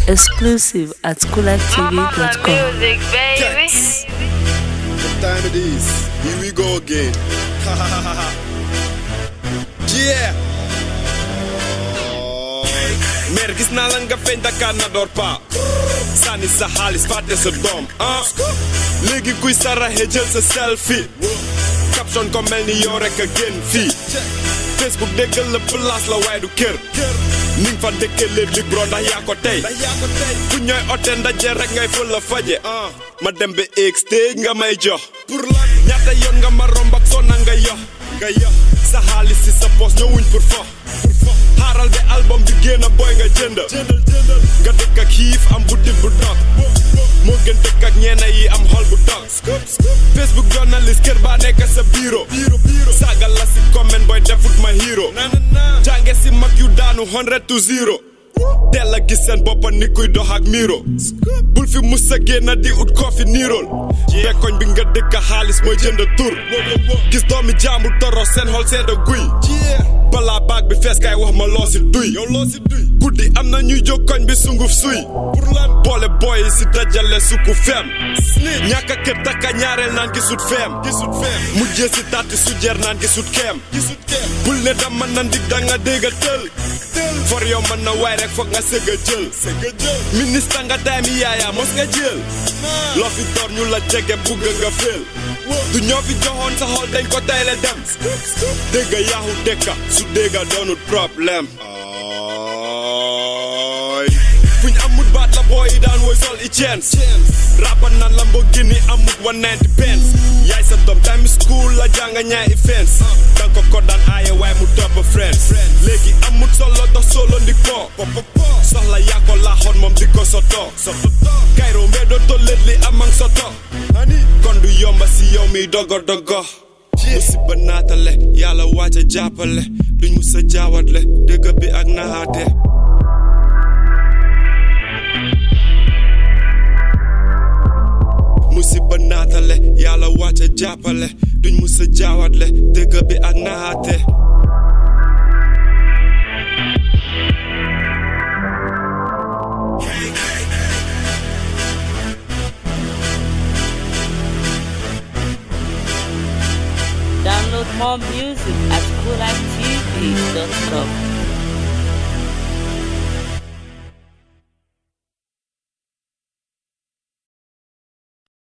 Exclusive at coolertv.com. music, baby. Yes. What time it is? Here we go again. yeah. mer gis naa la nga feeñ Dakar na door pa sànni sa xaalis fàtte sa doom ah léegi kuy saraxe jël sa selfie caption ko mel ni yow rek a génn fii Facebook déggal la place la waaye du kër ni nga fa dëkkee léegi li bro ndax yaa ko tey fu ñooy ote ndaje rek ngay ful la faje ah ma dem ba eeg stage nga may jox pour la ñaata yoon nga ma romb ak sonna nga yox nga yox sa xaalis si sa poos ñëwuñ pour fo xaaral ba album bi génn boy nga jënd nga dëkk ak xiif am butit bu dog moo gën dëkk ak ñeena yi am xol bu dog Facebook journaliste kër baa nekk sa bureau saagal la si comment boy defut ma hero jànge si mag yu daanu 100 to 0 teel a gis seen boppa ni kuy dox ak miro bul fi mus a génn di ut koo fi niirool bekkoñ bi nga dëkk xaalis mooy jënd tur gis doomi jaamu toro seen xol seeda guy balaa baag bi fees kay wax ma loo si duy guddi am na ñuy jóg koñ bi sunguf suy boole booy si dajale suku feem ñàkk a kër takka ñaareel naan gisut feem mujjee si taati sujeer naan gisut keem bul ne dama na ndig danga dégga tël for yow mën na waay rek foog nga sëgg a jël ministre nga daay mi yaaya mos nga jël loo fi door ñu la jege bugg nga féel du ñoo fi joxoon sa xol dañ ko tayle dem dégga yaaxu dëkka su dégga doonut problème fuñ amut baat la booy yi daan woy sol i chance rappa nan Lamborghini amut 190 pence yaay sa doom time school la jànga ñaay i fence danga ko ko daan aaye waaye mu topp friends léegi amut solo dox solo ndi ko soxla yaa ko laaxoon moom di ko soto kayro mbee doo tollet li amang soto kon du yomba si yow mi dogo dogo musiba naatale yàlla waaj a jàppale duñ mus a jaawatle dëgg bi ak naxaate musiba naatale yàlla wàcce jàppale duñ musa jaawatle dëgg bi ak naxaate Download more music at coolertv.com.